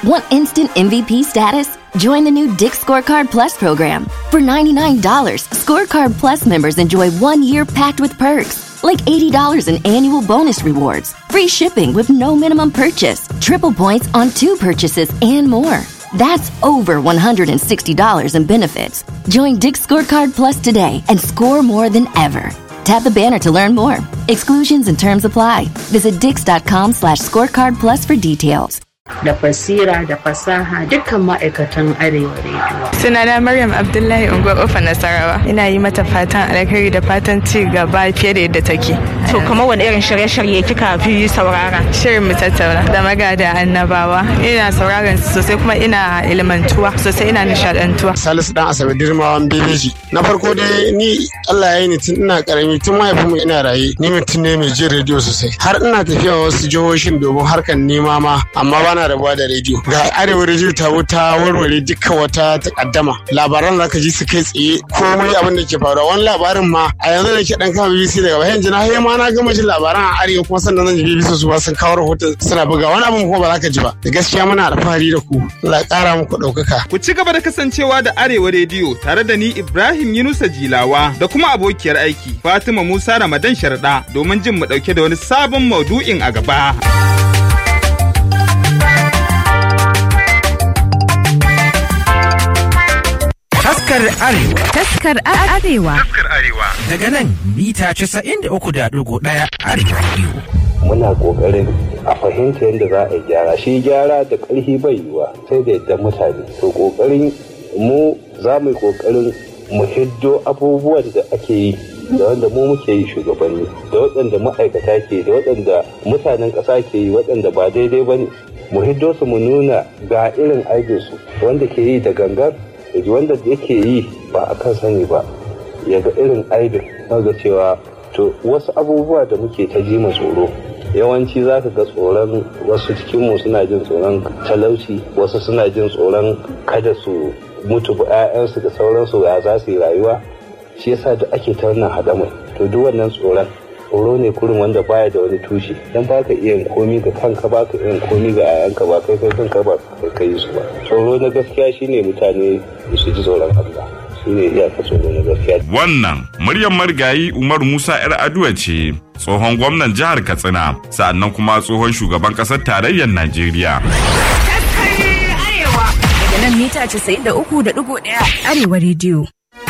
Want instant MVP status? Join the new Dick Scorecard Plus program. For $99, Scorecard Plus members enjoy one year packed with perks, like $80 in annual bonus rewards, free shipping with no minimum purchase, triple points on two purchases, and more. That's over $160 in benefits. Join Dick Scorecard Plus today and score more than ever. Tap the banner to learn more. Exclusions and terms apply. Visit dix.com slash scorecard plus for details. da basira da fasaha dukkan ma'aikatan arewa rediyo. Sunana Maryam Abdullahi Unguwar Ofa Nasarawa. Ina yi mata fatan alkhairi da fatan ci gaba fiye da yadda take. To kuma wani irin shirye-shirye kika fi saurara? Shirin mu tattauna da magada annabawa. Ina sauraron su sosai kuma ina ilmantuwa sosai ina nishadantuwa. Salisu dan Asabe Dirmawan Bebeji. Na farko dai ni Allah ya yi ni tun ina karami tun mahaifinmu ina raye ni mutum ne mai jin rediyo sosai. Har ina tafiya wasu jihohin domin harkar nema ma amma bana rabuwa da rediyo. Ga arewa rediyo ta wuta warware dukkan wata takaddama. Labaran za ka ji su kai tsaye komai abin da ke faruwa wani labarin ma a yanzu da ke dan kama BBC daga bayan jina har ma na gama jin labaran a arewa kuma sannan zan ji BBC su ba sun kawo rahoton suna buga wani abin kuma ba za ka ji ba. Da gaskiya muna alfahari da ku. Allah ya kara muku ɗaukaka. Ku ci gaba da kasancewa da Arewa Rediyo tare da ni Ibrahim Yunusa Jilawa da kuma abokiyar aiki Fatima Musa Ramadan Sharda domin jin mu ɗauke da wani sabon maudu'in a gaba. Taskar Arewa. Taskar Arewa. Taskar Arewa. Daga nan mita 93.1 Arewa Radio. muna kokarin a fahimta yadda za a gyara shi gyara da ƙarfi bai yiwa sai da yadda mutane to kokarin mu za mu yi kokarin mu hiddo abubuwan da ake yi da wanda mu muke yi shugabanni da waɗanda ma'aikata ke da waɗanda mutanen ƙasa ke yi waɗanda ba daidai ba ne mu hiddo su mu nuna ga irin aikinsu wanda ke yi da gangan da wanda yake yi ba a kan sani ba ya ga irin aibin ga cewa to wasu abubuwa da muke ta ji tsoro yawanci za ka ga tsoron wasu cikinmu suna jin tsoron talauci wasu suna jin tsoron kada su mutu ba 'ya'yansu da sauransu ya za su yi rayuwa shi yasa da ake ta wannan haɗamai to duk wannan tsoron tsoro ne kurin wanda baya da wani tushe dan ba ka iya komi ga kanka ba ka iya komi ga 'ya'yanka ba kai kai kanka ba kai kai su ba tsoro na gaskiya shine mutane su ji tsoron Allah shine iyaka tsoro na gaskiya Wannan muryar marigayi Umar Musa 'yar Aduwa ce, tsohon gwamnan jihar Katsina, sa'annan kuma tsohon shugaban ƙasar tarayyar Najeriya. Daga nan mita 93.1 Arewa Radio.